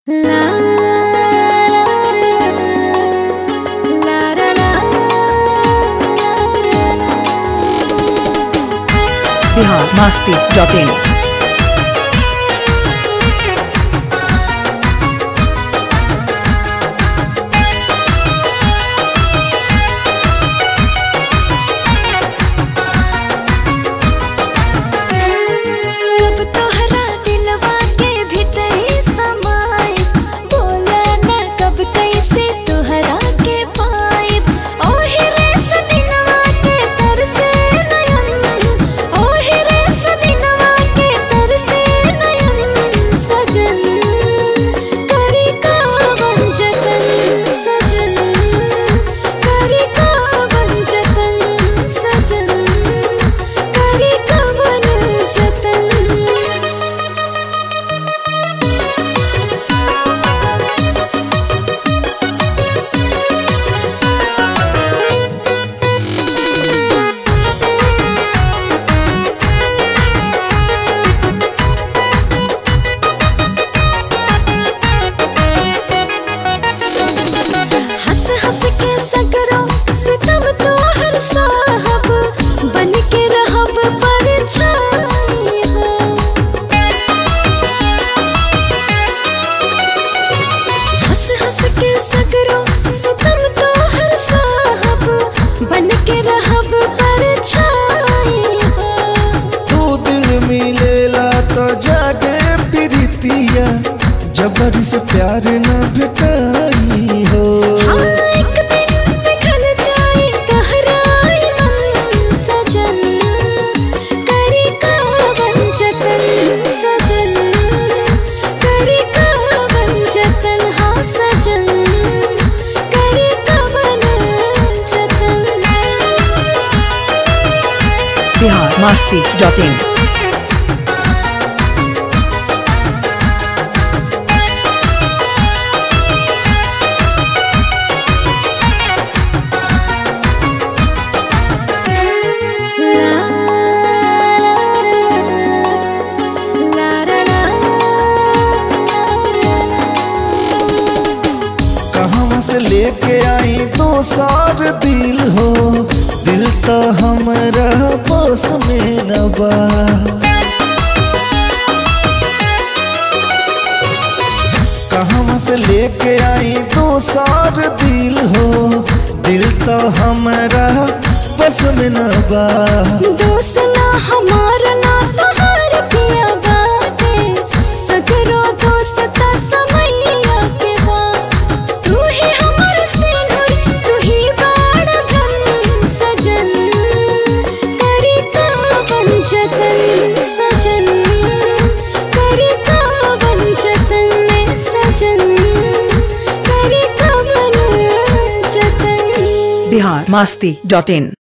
Bihar Masti dot इन अब तोहरा दिलवा के भीतरी समाए बोला ना कब कैसे तोहरा के पाइब ओही रे सदिनवा के तरसे नयन ओही रे सदिनवा के तरसे नयन सजन करी का वंजतन सजन करी का वंजतन सजन करी का वंजतन हंस हंस के सगरो सितम तो हर साहब बन के रहब पर हो हंस हंस के सगरो सितम तो हर साहब बन के रहब पर हो दो दिल मिलेला तो जागे प्रीतिया जबरी से प्यार न भेटाई हो हाँ, एक दिन पिघल जाए गहराई मन सजन करी का वंजतन सजन करी का वंजतन हाँ सजन करी का वंजतन बिहार मास्ती डॉट इन कहाँ से लेके आई तो सार दिल हो दिल तो हमारा पास में न बा कहाँ से लेके आई तो सार दिल हो दिल तो हमारा बस में न बा दोस्त ना हमार ना तोहार पिया बाटे सगरो दोस्त ता समैया के बा तू ही हमर सिनुर तू ही बाड़ धन सजन करी का वंजतन सजन करी का वंजतन सजन करी का वंजतन बिहार मास्ती डॉट इन